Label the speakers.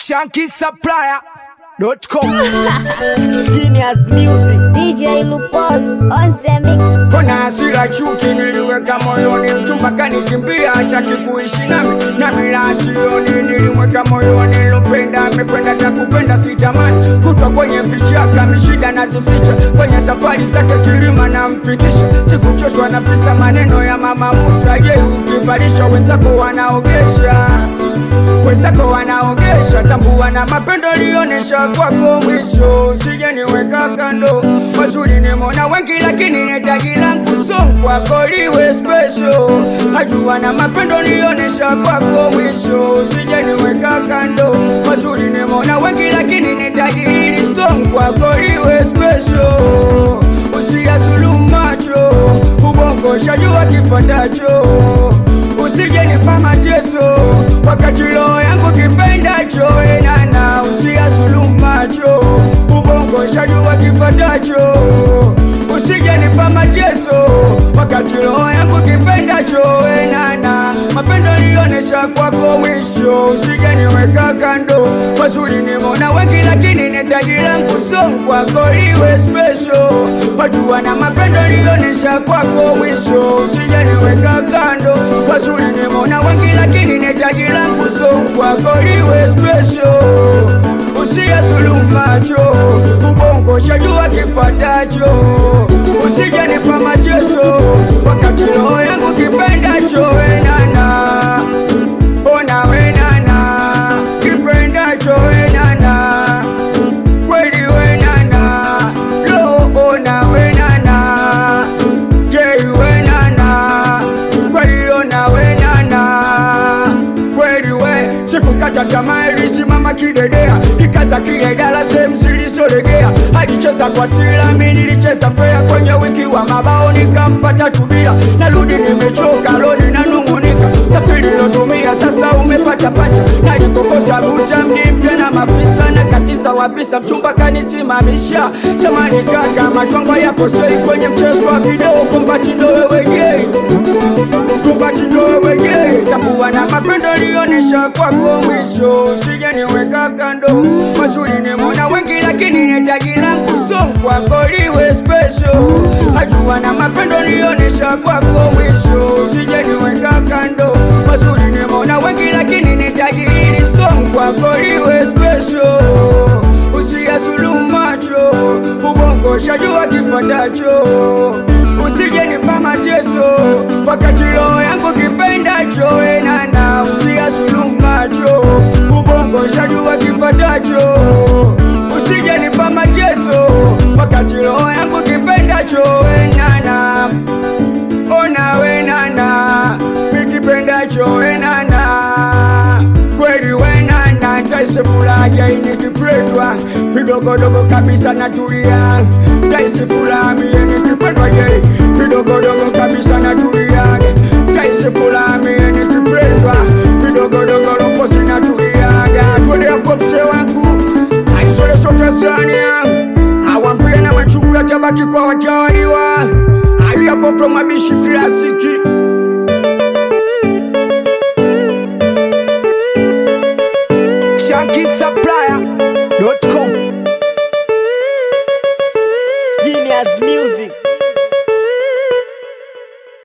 Speaker 1: shankisupplier.com
Speaker 2: Genius Music.
Speaker 3: DJ Lupos on the mix.
Speaker 1: Kuna hasira chuki niliweka moyoni, mchumba kanikimbia, hataki kuishi nami, nami la sioni, nilimweka moyoni, lopenda amekwenda, takupenda sitamani, kutwa kwenye vichaka, mishida nazificha, kwenye safari zake kilima namfikisha, sikuchoshwa na visa maneno ya mama Musa, je, ukivalisha wenzako wanaogesha wenzako wanaogesha, tambua na mapendo lionesha kwako mwisho, usije niweka kando. Wazuri nimeona wengi, lakini netaji langu song kwako liwe special. Najua na mapendo lionesha kwako mwisho, usije niweka kando. Wazuri nimeona wengi, lakini netaji hili song kwako liwe special. Usiyazulumu macho, ubongo shajua kifuatacho usije nipa mateso wakati roho yangu kipendacho enana usiyazulumu macho ubongo shajua kifatacho usije nipa mateso wakati roho yangu kipendacho enana mapendo lionesha kwako mwisho usije niweka kando mazuri nimona wengi lakini netaji langu song kwako liwe special watu wana mapendo lionesha kwako mwisho usije niweka kando mazuri nimona wengi lakini netaji langu song kwako liwe special usiyazulumu macho ubongo shajua kifatacho usije nipa mateso wakati roho yangu kipendacho enana ona wenana kipendacho enana kweli wenana lo ona wenana jei wenana kweli ona wenana kweli we sikukata tamaa ilisimama kidedea ikaza kile dala sehemu zilizolegea alicheza kwa silami nilicheza fea kwenye wingi wa mabao nikampata tubila narudi nimechoka loni nanung'unika safiri lotumia sasa umepata pacha nalikokota guta mji mpya na mafisa na katiza wapisa mchumba kanisimamisha samani kaka machongo yako sei kwenye mchezo wa video kumbatindo wewe gei kumbatindo wewe gei takuwa na mapendo lionesha kwako mwisho usije niweka kando mazuri nimona wengi lakini netaji langu song kwako liwe special ajua na mapendo lionesha kwako mwisho usije niweka kando mazuri nimona wengi lakini netaji hili song kwako liwe special usiyazulumu macho ubongo shajua kifuatacho usije nipa mateso wakati roho yangu kipendacho enana usiyazulumu macho ubongo shajua kifuatacho usije nipa mateso wakati roho yangu kipendacho enana ona wenana mikipendacho enana kweli wenana taisi furaha inikipendwa vidogodogo kabisa natulia taisi furaha mie nikipendwa je vidogodogo kabisa natulia taisi furaha mie nikipendwa vidogodogo loposi natuliaga tweleapo mse wangu aisole sote sania awambie na machungu yatabaki kwa watawaliwa aliyapo from abishi klasiki